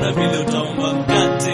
hakuna vile utaomba mkate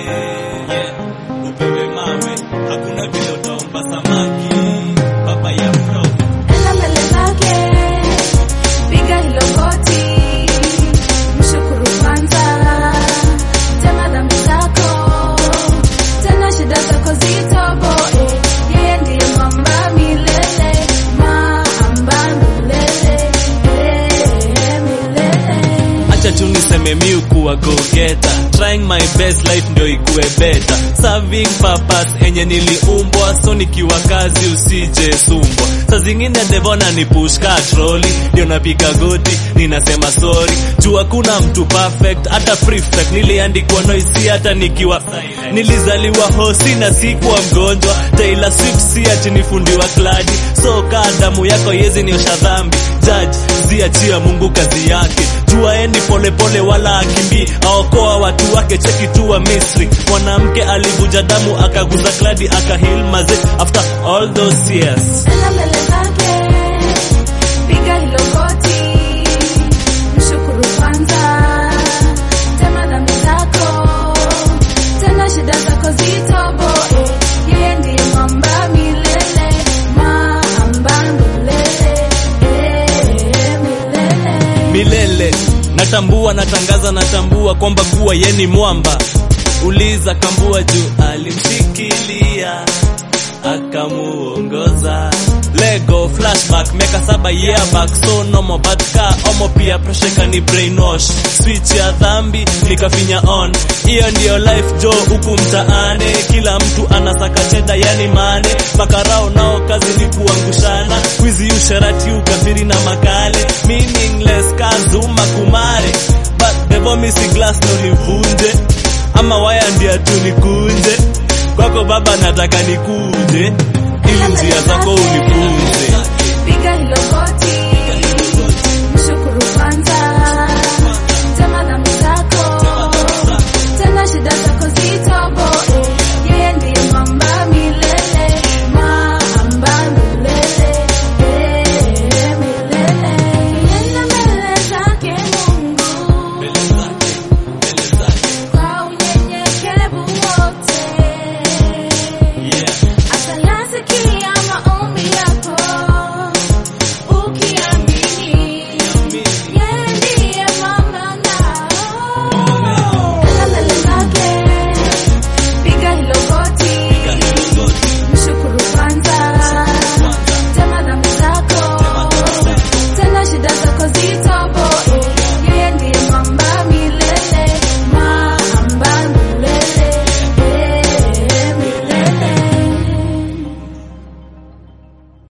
yeah. upewe mawe hakuna vile utaomba samaki baba ya bro Enda mbele zake, piga hilo goti, mshukuru kwanza, tema dhambi zako, tena shida zako zitoboe. Yeye ndiye mwamba milele, mwamba milele, eh, milele. acha tu niseme mi kuwa go getter trying my best life ndio ikuwe better serving purpose enye niliumbwa so nikiwa kazi usije sumbwa saa zingine devona ni push ka troli ndio napiga goti ninasema sorry juu hakuna mtu perfect hata prefect niliandikwa noisi hata nikiwa nilizaliwa hosi na sikuwa mgonjwa Taylor Swift si ati nifundiwa kladi so kaa damu yako yezi niosha dhambi judge ziachia Mungu kazi yake juaeni polepole wala akimbii aokoa watu wake cheki tu wa Misri mwanamke alivuja damu akaguza kladi akahil maze after all those years Enda mbele zake, piga hilo goti, mshukuru kwanza, tema dhambi zako, tena shida zako zitoboe. Yeye ndiye mwamba milele, mwamba milele, eh, milele. milele natambua natangaza natambua kwamba kuwa yeni mwamba uliza kambua juu alimshikilia akamuongoza lego flashback miaka saba year back so nomo but ka omo pia pressure kani brainwash switch ya dhambi nikafinya on hiyo ndiyo life jo huku mtaani kila mtu anasaka cheda yani mane makarao nao kazi ni kuangushana wizi usherati ukafiri na makale meaningless kazuma kumare but the vomisi glass ndo nivunje ama waya ndia tu nikunje kwako baba nataka nikuje ili njia zako unifunze Piga hilo goti,